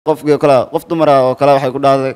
qofkii kale qof dumara oo kale waxay ku dhahday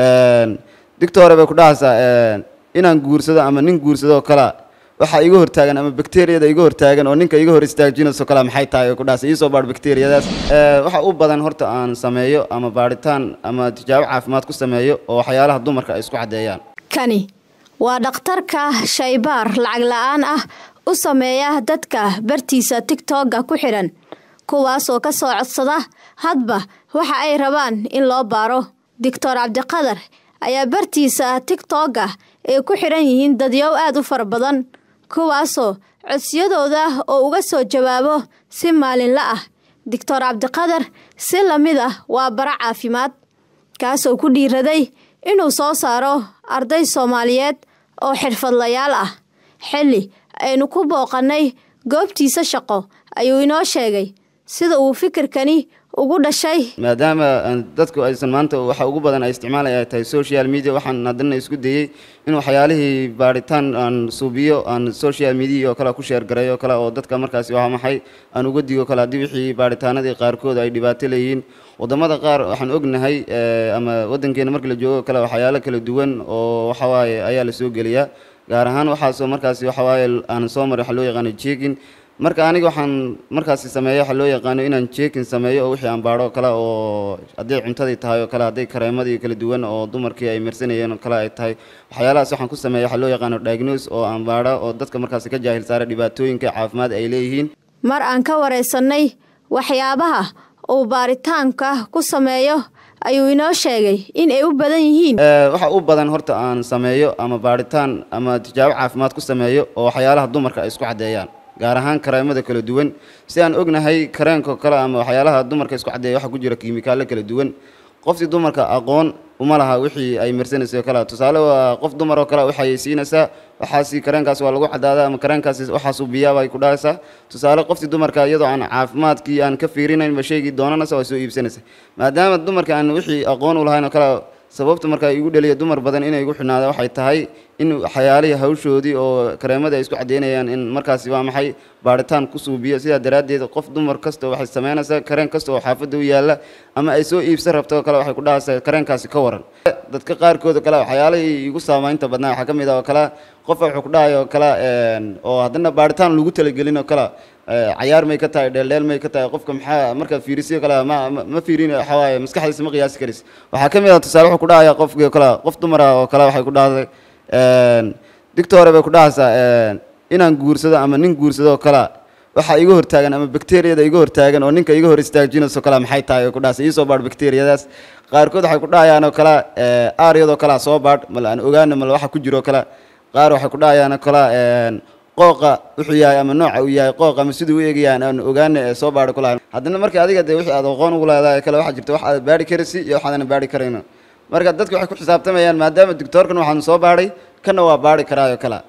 digtore bay ku dhahaysaa inaan guursado ama nin guursado oo kale waxaa iga hortaagan ama bakteriyada iga hortaagan oo ninka iga hor istaajinayso kale maxay tahay ku dhahaysa iisoo baadh bakteriyadaas waxa u badan horta aan sameeyo ama baadhitaan ama tijaabo caafimaad ku sameeyo oo waxyaalaha dumarka ay isku caddeeyaan kani waa dhakhtarka shaybaar lacag la-aan ah u sameeya dadka bartiisa tigtogga ku xidhan kuwaasoo ka soo codsada hadba waxa ay rabaan in loo baaro doctor cabdiqadar ayaa bartiisa tigtogga ay ku xidhan yihiin dadyow aad u fara badan kuwaasoo codsiyadooda oo uga soo jawaabo si maalinla ah doctor cabdiqadar si lamid ah waa bara caafimaad kaasoo ku dhiiraday inuu soo saaro arday soomaaliyeed oo xirfadlayaal ah xilli aynu ku booqannay goobtiisa shaqo ayuu inoo sheegay sida uu fikirkani ugu dhashay maadaama dadku aysan maanta waxa ugu badan ay isticmaalaya ay tahay social media waxaan haddana isku dayey in waxyaalihii baadhitaan aan suubiyo aan social media oo kale ku sheergaray oo kale oo dadka markaasi waa maxay aan uga digo kale haddii wixii baadhitaanadii qaarkood ay dhibaato leeyihiin wadamada qaar waxaan ognahay ama wadankeena marka la joogo kale waxyaalo kala duwan oo waxawaaye ayaa la soo geliyaa gaar ahaan waxaasoo markaasi waxawaaye aan soo maray waxa loo yaqaano jeegin marka aniga waxaan markaasi sameeyo waxa loo yaqaano inaan jeekin sameeyo oo wixii aan baadho oo kale oo hadday cuntadii tahay oo kale hadday kareemadii kala duwan oo dumarkii ay marsanayeen oo kale ay tahay waxyaalahaas waxaan ku sameeya waxa loo yaqaano diagnose oo aan baadho oo dadka markaasi ka jaahil saara dhibaatooyinka caafimaad ay leeyihiin mar aan ka waraysanay waxyaabaha uu baaritaanka ku sameeyo ayuu inoo sheegay in ay u badan yihiin waxa u badan horta aan sameeyo ama baadhitaan ama tijaabo caafimaad ku sameeyo oo waxyaalaha dumarka ay isku caddeeyaan gaar ahaan kareemada kala duwan si aan ognahay kareenko kale ama waxyaalaha dumarka isku caddeeya waxa ku jira kiimikaallo kala duwan qoftii dumarka aqoon uma laha wixii ay marsanayso kale tusaale waa qof dumar oo kale waxay siinaysaa waxaasi kareenkaas waa lagu cadaadaa ama kareenkaasi waxaasuu biyaaba ay ku dhahaysaa tusaale qoftii dumarka iyadoo aan caafimaadkii aan ka fiirinaynba shaygii doonanaysa waa soo iibsanaysa maadaama dumarka aan wixii aqoon u lahayn oo kale sababta marka igu dhaliya dumar badan inay igu xidhnaada waxay tahay in waxyaalihii hawshoodii oo kareemada ay isku caddeynayaan in markaasi waa maxay baadhitaan ku suubiyo sidaa daraaddeed qof dumar kasta waxay samaynaysaa kareen kasta oo xaafadda u yaalla ama ay soo iibsan rabto kale waxay ku dhahaysaa kareenkaasi ka waran dadka qaarkood kale waxyaalihii igu saamaynta badnaa waxaa ka mid ah oo kale qofa wuxuu ku dhahay oo kale oo haddana baadhitaan lagu talagelin oo kale cayaar may ka tahay dheeldheel may ka tahay qofka maxaa markaad fiirisiyo kale ma ma fiirin waxawaaye maskaxdiisa ma qiyaasi karis waxaa ka mid ah tusaale wuxuu ku dhahaya qofkii kale qof dumara oo kale waxay ku dhahday digtore bay ku dhahaysaa inaan guursado ama nin guursado oo kale waxaa iga hortaagan ama bakteriyada iga hortaagan oo ninka iga hor istaajinayso kale maxay tahay ku dhahaysa iisoo baadh bakteriyadaas qaarkood waxay ku dhahayaan oo kale aaryadoo kale soo baadh mala aan ogaana mala waxa ku jiro kale qaar waxay ku dhahayaan oo kale qooqa wuxuu yahay ama nooca uu yahay qooq ama siduu u eegayaan aan ogaana ee soo baadhi kulahayn haddana marka adiga dee wixii aad aqoon ugu leedahay kale waxaa jirta wax aad baadhi karaysi iyo waxaadan baadhi karayno marka dadka waxay ku xisaabtamayaan maadaama doctoorkan waxaan soo baadhay kana waa baadhi karaayo kale